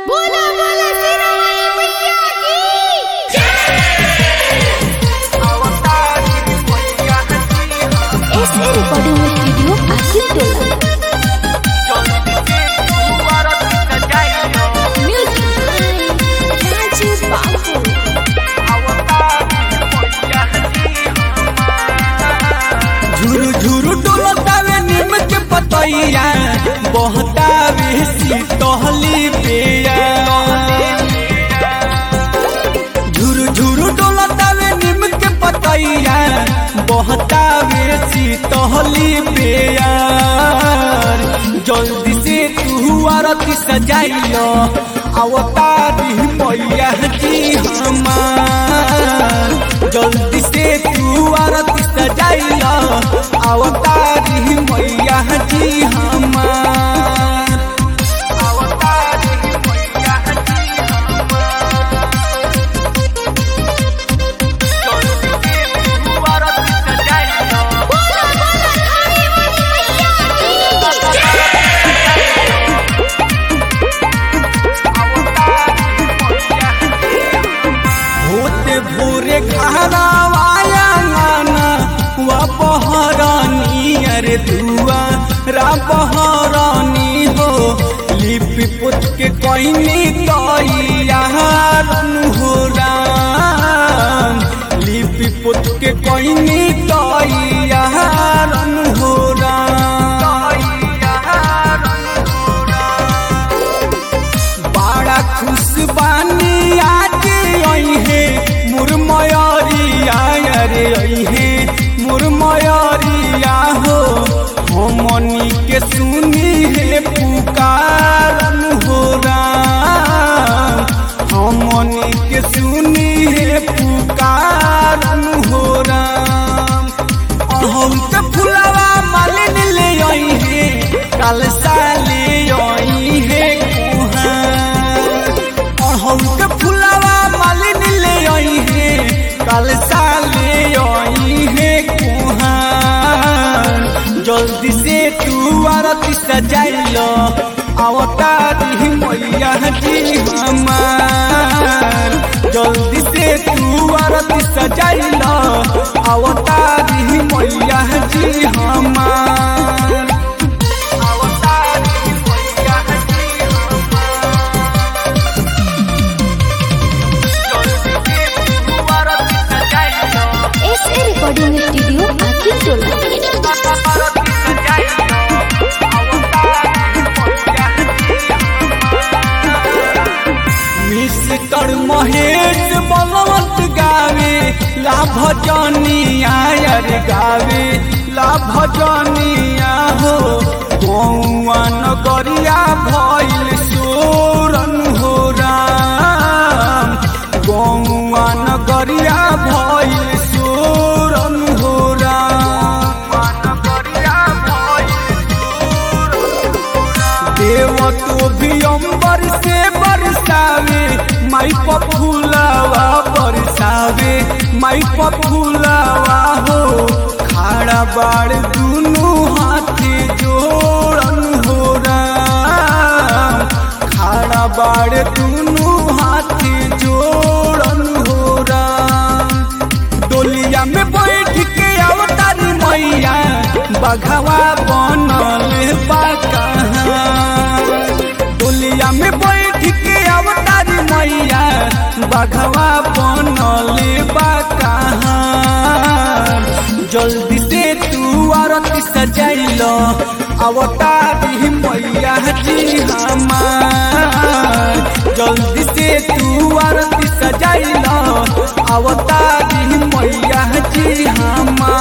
बोला बोला सिरामणि मैया की एसए रिकॉर्डिंग स्टूडियो आसिफ टोला म्यूजिक राजू बाबू झुरु झुरु डोलतावे निम के पतैया बहतावे शीतहली पेया झुरु झुरु डोलतावे निम के पतैया बहतावे शीतहली पेया जल्दी से तू आरती सजाइलो अवतारी मैया जी हमार जल्दी से तू आरती सजाइलो अवतारी मैया जी हमार अवतारी मैया जी जल्दी से तू आरती सजाइलो बोला बोला खाने वाली मैया की होते भोरे घरवाया गाना वा बहरानी अरे दुआ रा बहरानी हो लिपि पुत के कहनी तैया हो राम लिपि पुत के कहनी तैया हो राम बड़ा खुश बानी आज आई है मुरमयरिया अरे आई है मुरमयरिया हो हमनी के सुनी है पुकारन हो राम हमनी के सुनी है पुकारन हो राम अहम के फुलवा मालिन ले आई है कल साले आई है कुहार अहम के फुलवा मालिन ले आई है कल साले आई है कुहार जल्दी से तू आरती सजाइलो अवतारी मैया जी हमार जल्दी से तू आरती सजाइलो अवतारी मैया जी हमार अवतारी मैया जी एसए रिकॉर्डिंग स्टूडियो आसिफ टोला मिस्टर महेश बलवंत गावे लाभ जनिया यार गावे लाभ जनिया हो गौआ नगरिया भइल सोरन हो राम गौआ नगरिया भइल सोरन हो राम नगरिया भइल देव तो भी अंबर से बरसावे माई पफुलावा बरसावे माई पफुलावा हो खाड़ा बाड़ दुनू हाथे जोड़न हो राम खाड़ा बाड़ दुनू हाथे जोड़न हो राम डोलिया में बैठ के अवतारी मैया बघवा बनल बा कहाँ डोलिया में बैठ के अवतारी मैया बघवा बनल बा कहाँ जल्दी से तू आरती सजाइलो अवतारी मैया जी हमार जल्दी से तू आरती सजाइलो अवतारी मैया जी हमार